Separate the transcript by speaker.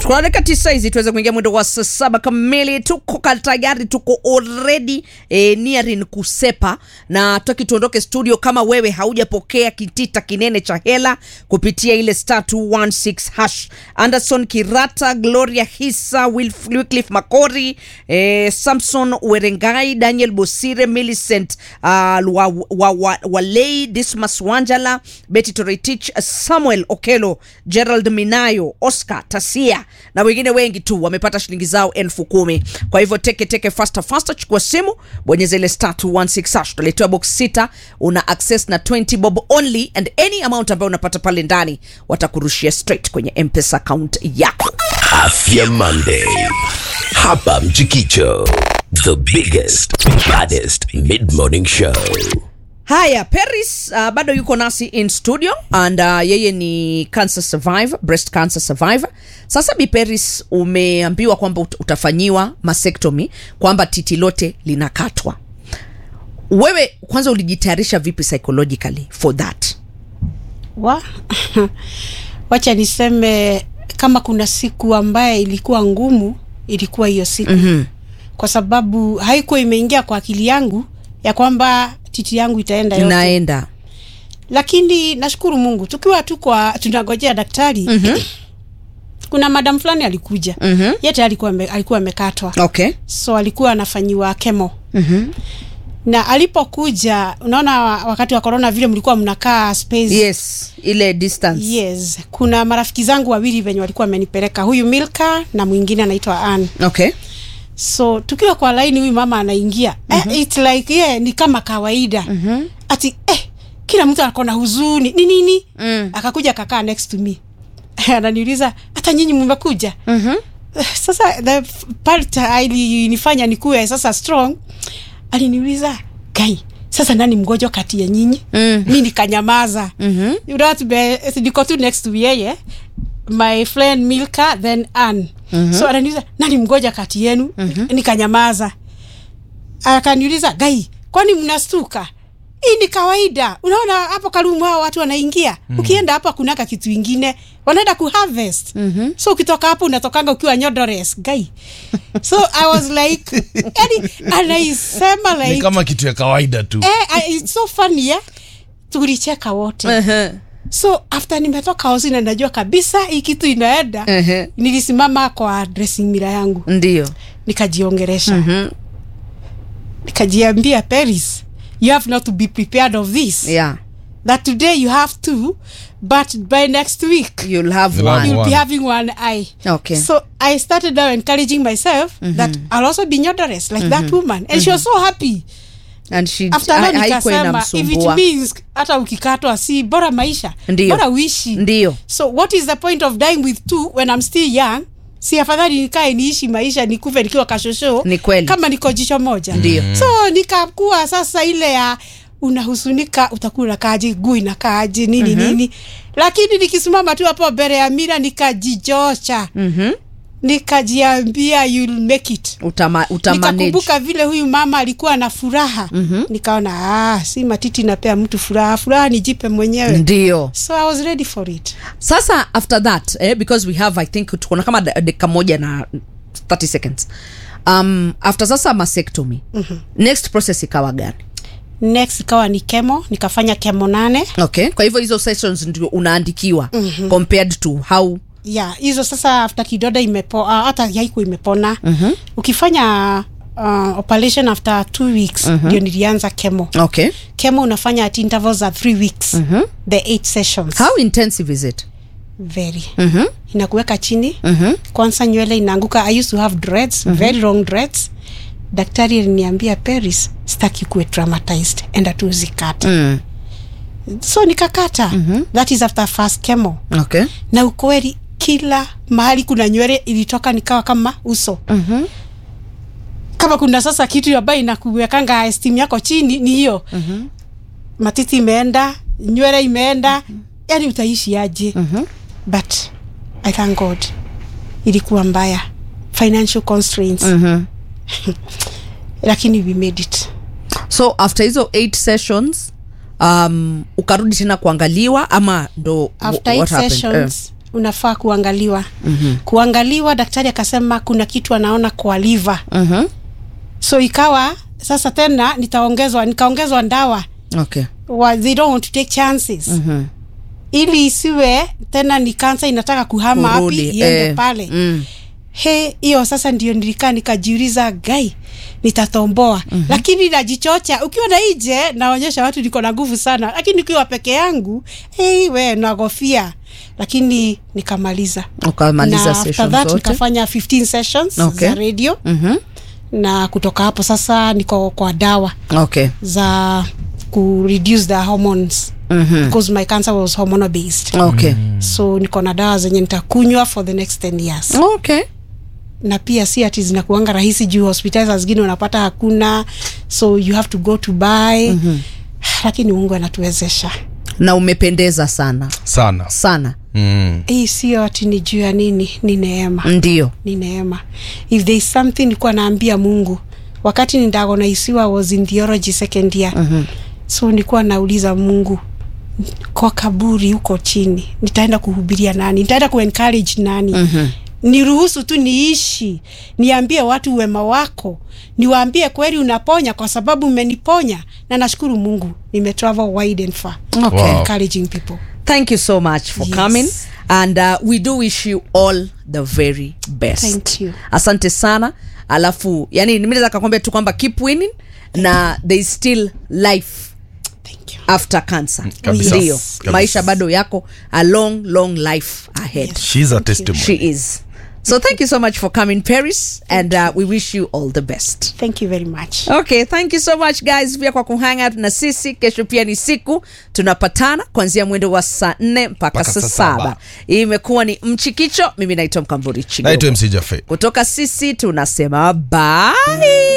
Speaker 1: Kuna dakika tisa hizi tuweze kuingia mwendo wa saa saba kamili. Tuko ka- tayari, tuko already eh, nearing kusepa na tutaki tuondoke studio kama wewe haujapokea kitita kinene cha hela kupitia ile star 216 hash. Anderson Kirata, Gloria Hisa, Wilf- Wycliffe Makori, eh, Samson Werengai, Daniel Bosire, Millicent uh, wa, wa, wa, Walei, Dismas Wanjala, Betty Toretich, Samuel Okelo, Gerald Minayo, Oscar Tasia na wengine wengi tu wamepata shilingi zao elfu kumi. Kwa hivyo teke teke, faster faster, chukua simu, bonyeza ile star 216 hash, utaletewa box sita, una access na 20 bob only and any amount ambayo unapata pale ndani watakurushia straight kwenye M-Pesa account yako.
Speaker 2: Afya Monday. Hapa Mchikicho. The biggest, baddest mid-morning show.
Speaker 1: Haya, Paris uh, bado yuko nasi in studio and uh, yeye ni cancer survivor, breast cancer survivor. Sasa Bi Paris, umeambiwa kwamba ut- utafanyiwa mastectomy, kwamba titi lote linakatwa. Wewe kwanza ulijitayarisha vipi psychologically for that?
Speaker 3: wa wacha niseme kama kuna siku ambaye ilikuwa ngumu ilikuwa hiyo siku mm-hmm. kwa sababu haikuwa imeingia kwa akili yangu ya kwamba titi yangu itaenda yote
Speaker 1: Inaenda
Speaker 3: lakini nashukuru mungu tukiwa tu kwa tunangojea daktari mm-hmm. kuna madam fulani alikuja mm-hmm. yete alikuwa ame- alikuwa amekatwa
Speaker 1: okay.
Speaker 3: so alikuwa anafanyiwa kemo mm-hmm. na alipokuja unaona wa- wakati wa corona vile mlikuwa mnakaa space
Speaker 1: Yes, ile distance.
Speaker 3: yes kuna marafiki zangu wawili venye walikuwa wamenipeleka huyu milka na mwingine anaitwa an
Speaker 1: Okay.
Speaker 3: so tukiwa kwa laini huyu mama anaingia mm-hmm. eh, it's like yeah, ni kama kawaida mm-hmm. ati eh, kila mtu ako na huzuni ni nini mm. akakuja akakaa next to me ananiuliza hata nyinyi mmekuja mm-hmm. sasa the f- part ilinifanya nikuwe sasa strong aliniuliza gai sasa nani mgonjwa kati ya nyinyi mm. mi nikanyamaza mm-hmm. you know, tume- niko tu next to yeye my friend milka then an mm-hmm. so ananiuliza nani mgoja kati yenu mm-hmm. nikanyamaza akaniuliza gai kwani mnastuka hii ni kawaida unaona hapo karumu hao watu wanaingia mm-hmm. ukienda hapo kunaka kitu ingine wanaenda kuharvest mm-hmm. so ukitoka hapo unatokanga ukiwa nyodores gai so i was like yani anaisema
Speaker 4: ni
Speaker 3: like
Speaker 4: kama kitu ya kawaida tu
Speaker 3: eh, I- it's so funny eh? tulicheka wote
Speaker 1: Uh-huh.
Speaker 3: so after nimetoka hosi na najua kabisa hii kitu inaenda
Speaker 1: Ehe.
Speaker 3: nilisimama kwa dressing mira yangu
Speaker 1: Ndio.
Speaker 3: nikajiongeresha mm-hmm. nikajiambia paris you have not to be prepared of this
Speaker 1: Yeah.
Speaker 3: that today you have two but by next week
Speaker 1: You'll have
Speaker 4: You'll have
Speaker 1: one.
Speaker 3: you'll be
Speaker 4: one.
Speaker 3: having one eye
Speaker 1: Okay.
Speaker 3: so i started now encouraging myself mm-hmm. that i'll also be nyodoris like mm-hmm. that woman and mm-hmm. she was so happy
Speaker 1: And she
Speaker 3: after
Speaker 1: ha-
Speaker 3: that
Speaker 1: haikuwa
Speaker 3: nikasema if it
Speaker 1: inamsumbua.
Speaker 3: means hata ukikatwa si bora maisha
Speaker 1: Ndio.
Speaker 3: bora uishi
Speaker 1: Ndio.
Speaker 3: so what is the point of dying with two when i'm still young si afadhali nikae niishi maisha nikufe nikiwa kashosho
Speaker 1: Ni kweli.
Speaker 3: kama niko jicho moja
Speaker 1: Ndio.
Speaker 3: so nikakuwa sasa ile ya unahusunika utakuwa unakaaje guu inakaaje nini mm-hmm. nini lakini nikisimama tu hapo mbele ya mira nikajijocha mm-hmm. nikajiambia you'll make it
Speaker 1: Utama, utamanage.
Speaker 3: nikakumbuka vile huyu mama alikuwa na furaha mm-hmm. nikaona ah, si matiti napea mtu furaha furaha nijipe mwenyewe
Speaker 1: Ndio.
Speaker 3: so i was ready for it
Speaker 1: sasa after that eh, because we have i think tukona kama da- dakika moja na 30 seconds um, after sasa mastectomy mm-hmm. next process ikawa gani
Speaker 3: next ikawa ni kemo nikafanya kemo nane
Speaker 1: okay kwa hivyo hizo sessions ndio unaandikiwa mm-hmm. compared to how
Speaker 3: ya hizo sasa after kidoda imepo uh, hata yaiku imepona mm-hmm. ukifanya uh, operation after two weeks ndio mm-hmm. nilianza kemo
Speaker 1: okay
Speaker 3: kemo unafanya at intervals za three weeks mm-hmm. the eight sessions
Speaker 1: how intensive is it
Speaker 3: very
Speaker 1: mm-hmm.
Speaker 3: inakuweka chini mm-hmm. kwanza nywele inaanguka i used to have dreads mm-hmm. very long dreads daktari aliniambia paris sitaki kuwe traumatized enda tu zikate
Speaker 1: mm.
Speaker 3: so nikakata mm-hmm. that is after first chemo
Speaker 1: okay
Speaker 3: na ukweli kila mahali kuna nywele ilitoka nikawa kama uso mm-hmm. kama kuna sasa kitu ambayo inakuwekanga esteem yako chini ni hiyo mm-hmm. matiti imeenda nywele imeenda mm-hmm. yani utaishi aje mm-hmm. but i thank god ilikuwa mbaya financial constraints
Speaker 1: mm-hmm.
Speaker 3: lakini we made it
Speaker 1: so after hizo eight sessions um, ukarudi tena kuangaliwa ama ndo
Speaker 3: after
Speaker 1: what
Speaker 3: eight
Speaker 1: happened?
Speaker 3: sessions unafaa kuangaliwa mm-hmm. kuangaliwa daktari akasema kuna kitu anaona kwa liver
Speaker 1: Mhm.
Speaker 3: so ikawa sasa tena nitaongezwa nikaongezwa ndawa
Speaker 1: okay
Speaker 3: wa, they don't want to take chances
Speaker 1: Mhm.
Speaker 3: ili isiwe tena ni kansa inataka kuhama wapi
Speaker 1: Kurudi,
Speaker 3: iende
Speaker 1: eh,
Speaker 3: pale
Speaker 1: mm.
Speaker 3: he hiyo sasa ndio nilikaa nikajiuliza gai nitatomboa mm-hmm. lakini najichocha ukiwa na nje naonyesha watu niko na nguvu sana lakini ukiwa peke yangu hey, we nagofia lakini nikamaliza
Speaker 1: ukamaliza
Speaker 3: na after
Speaker 1: session
Speaker 3: that
Speaker 1: zote
Speaker 3: nikafanya 15 sessions
Speaker 1: Okay.
Speaker 3: za radio
Speaker 1: Mhm.
Speaker 3: na kutoka hapo sasa niko kwa dawa
Speaker 1: okay
Speaker 3: za ku reduce the hormones
Speaker 1: Mhm.
Speaker 3: because my cancer was hormonal based
Speaker 1: okay
Speaker 3: so niko na dawa zenye nitakunywa for the next 10 years
Speaker 1: okay
Speaker 3: na pia si ati zinakuanga rahisi juu hospitali saa zingine unapata hakuna so you have to go to buy mm-hmm. lakini mungu anatuwezesha
Speaker 1: na umependeza sana
Speaker 4: sana
Speaker 1: sana
Speaker 4: mm.
Speaker 3: hii sio ati ni juu ya nini ni neema
Speaker 1: ndio
Speaker 3: ni neema if there is something nilikuwa naambia mungu wakati nindagonaisiwa was in theology second year mm-hmm. so nilikuwa nauliza mungu kwa kaburi huko chini nitaenda kuhubiria nani nitaenda kuencourage nani mm-hmm niruhusu tu niishi niambie watu wema wako niwaambie kweli unaponya kwa sababu umeniponya na nashukuru mungu nimetravel wide and far
Speaker 1: okay
Speaker 4: Wow.
Speaker 3: encouraging people
Speaker 1: thank you so much for
Speaker 3: Yes.
Speaker 1: coming and uh, we do wish you all the very best
Speaker 3: Thank you.
Speaker 1: asante sana alafu yani nimeweza kakwambia tu kwamba keep winning na there is still life
Speaker 3: thank you
Speaker 1: after cancer
Speaker 4: kabisa.
Speaker 1: ndio
Speaker 4: Kabisa.
Speaker 1: maisha bado yako a long long life ahead
Speaker 3: Yes.
Speaker 4: She's a
Speaker 3: Thank you.
Speaker 4: testimony.
Speaker 1: she is so thank you so much for coming paris and uh, we wish you all the best
Speaker 3: thank you very much
Speaker 1: okay thank you so much guys pia kwa kuhang out na sisi kesho pia ni siku tunapatana kuanzia mwendo wa saa nne mpaka
Speaker 4: Mpaka
Speaker 1: saa
Speaker 4: saa
Speaker 1: saba
Speaker 4: saba.
Speaker 1: hii imekuwa ni mchikicho mimi naitwa mkamburi chigo
Speaker 4: naitwa mc jafe
Speaker 1: kutoka sisi tunasema bye